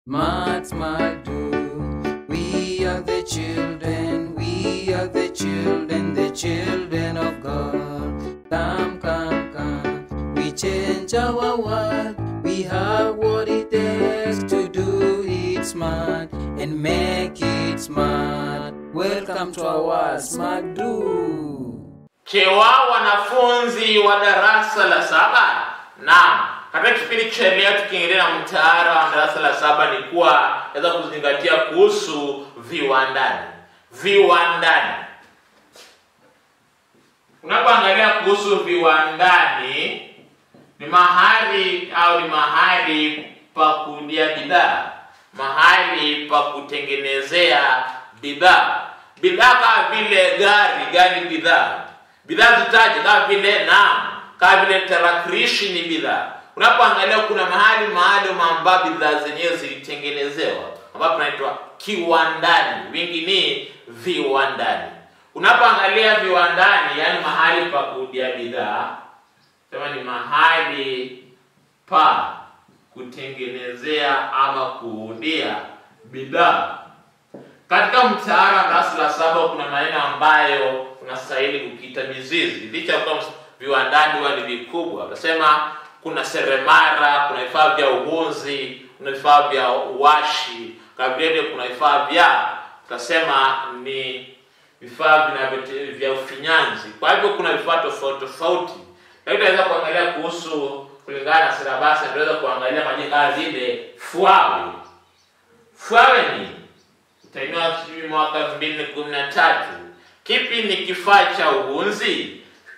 Smart, smart, do. We are the children, we are the children, the children of God. Come, come, come. We change our world. We have what it takes to do it smart and make it smart. Welcome to our Smart Do. Chewa wanafunzi wa darasa la saba. Naam, katika kipindi cha leo tukiendelea na mtaala wa darasa la saba ni kuwa naweza kuzingatia kuhusu viwandani. Viwandani, unapoangalia kuhusu viwandani, ni mahali au ni mahali pa kuundia bidhaa, mahali pa kutengenezea bidhaa. Bidhaa kama vile gari, gari ni bidhaa. Bidhaa zitaje kama vile naam, kama vile tarakilishi ni bidhaa. Unapoangalia kuna mahali maalum ambapo bidhaa zenyewe zilitengenezewa, ambapo panaitwa kiwandani, wingi ni viwandani. Unapoangalia viwandani, yani mahali pa kuundia bidhaa, sema ni mahali pa kutengenezea ama kuundia bidhaa. Katika mtaala wa darasa la saba kuna maneno ambayo unastahili kukita mizizi, licha ya kuwa viwandani huwa ni vikubwa. Utasema kuna seremara, kuna vifaa vya uhunzi, kuna vifaa vya uwashi, kabile kuna vifaa vya utasema ni vifaa vinavyo vya ufinyanzi. Kwa hivyo kuna vifaa tofauti tofauti, lakini tunaweza kuangalia kuhusu kulingana na silabasi, tunaweza kuangalia majina kama vile fuawe. Fuawe ni utainiwa sijui mwaka elfu mbili na kumi na tatu. Kipi ni kifaa cha uhunzi?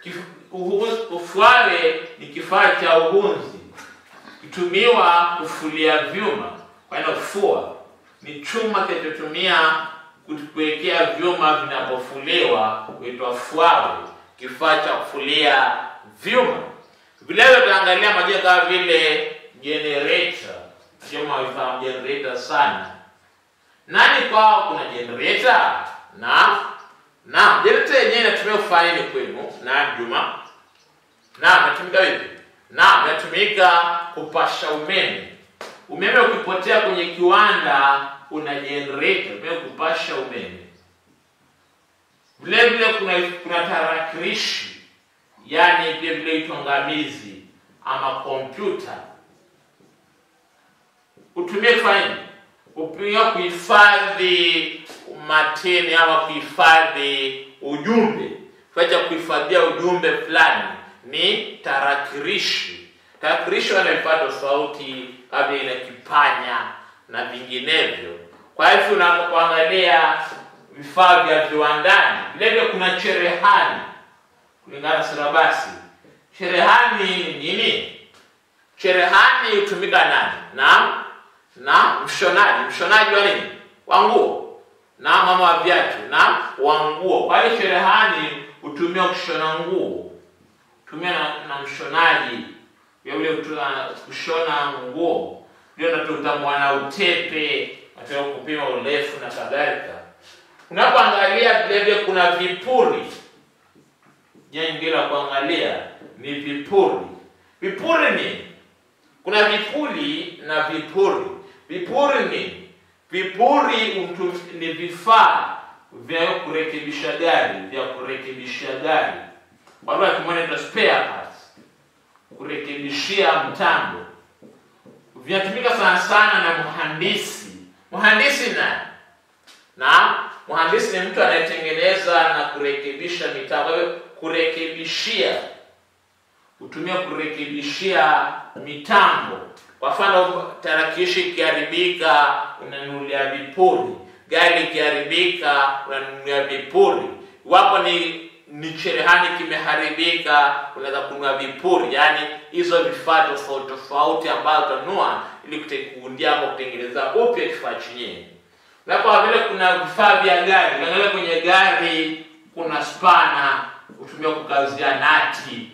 Ufuawe ni kifaa cha uhunzi kitumiwa kufulia vyuma. Kwa hiyo fua ni chuma kinachotumia kuwekea vyuma vinapofuliwa, huitwa fuawe, kifaa cha kufulia vyuma. Vilevile tutaangalia majina kama vile generator, sema vifaa generator sana nani kwao kuna generator na na generator yenyewe inatumia kufanya nini kwenu na Juma na inatumika vipi na inatumika kupasha umeme umeme ukipotea kwenye kiwanda una generator pia kupasha umeme vile vile kuna kuna tarakilishi yani vile vile itongamizi ama kompyuta utumie kufanya nini upia kuhifadhi mateni ama kuhifadhi ujumbe. Kifaa cha kuhifadhia ujumbe fulani ni tarakilishi. Tarakilishi wana vifaa tofauti kama vile kipanya na vinginevyo. Kwa hivyo unapoangalia vifaa vya viwandani, vile vile kuna cherehani kulingana na silabasi. Cherehani ni nini? Cherehani hutumika nani? Naam, na mshonaji mshonaji wa nini wa nguo na mama wa viatu na wa nguo kwa hiyo cherehani hutumia kushona nguo tumia na, na mshonaji yule kushona nguo ndio natutamwana utepe nataka kupima urefu na kadhalika unapoangalia vilevile kuna vipuri jina nyingine la kuangalia ni vipuri vipuri ni kuna vipuli na vipuri Vipuri ni vipuri ni vifaa vya kurekebisha gari, vya kurekebisha gari, kwa lugha ya kimombo inaitwa spare parts, kurekebishia mtambo. Vinatumika sana sana na mhandisi. Mhandisi na na mhandisi ni mtu anayetengeneza na kurekebisha mitambo. Kwa hiyo kurekebishia, hutumia kurekebishia mitambo kwa mfano tarakilishi ikiharibika unanunulia vipuri, gari ikiharibika unanunulia vipuri. Iwapo ni ni cherehani kimeharibika, unaweza kununua vipuri, yaani hizo vifaa tofauti tofauti ambazo utanunua ili kuundia ama kutengeneza upya kifaa chenyewe. Na kwa vile kuna vifaa vya gari, ukiangalia kwenye gari kuna spana hutumia kukazia nati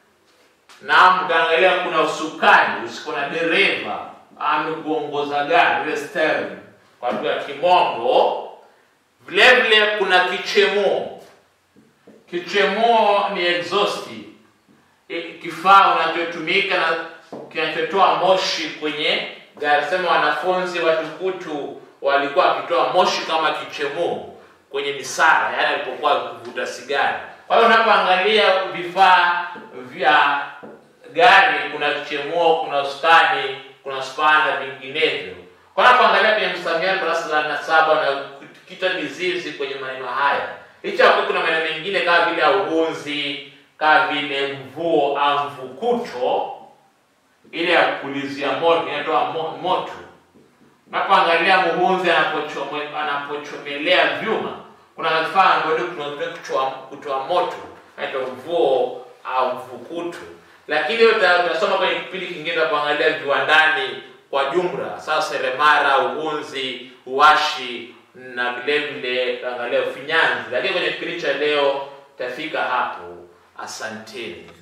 na mkaangalia kuna usukani usiko na dereva amekuongoza gari ile steering kwa lugha ya kimombo vile vile kuna kichemuo kichemuo ni exhaust kifaa unachotumika na kinachotoa moshi kwenye gari. Sema wanafunzi watukutu walikuwa wakitoa moshi kama kichemuu kwenye misara, yaani alipokuwa akivuta sigara. Kwa hiyo unapoangalia vifaa vya gari, kuna kichemuo, kuna usukani, kuna spana na vinginevyo. Kwa unapoangalia kwenye msamiati darasa la saba na kita mizizi kwenye maneno haya, licha ya kuwa kuna maneno mengine kama vile auhunzi, kama vile mvuo au mvukuto, ile ya kupulizia moto inatoa mo- moto unapoangalia muhunzi anapochome- anapochomelea vyuma, kuna vifaa ambavyo tunatumia kutoa kutoa moto, naitwa mvuo au mvukutu. Lakini hiyo uta- utasoma kwenye kipindi kingine cha kuangalia viwandani kwa jumla, sasa seremara, uhunzi, uwashi na vile vile utaangalia ufinyanzi. Lakini kwenye kipindi cha leo tafika hapo. Asanteni.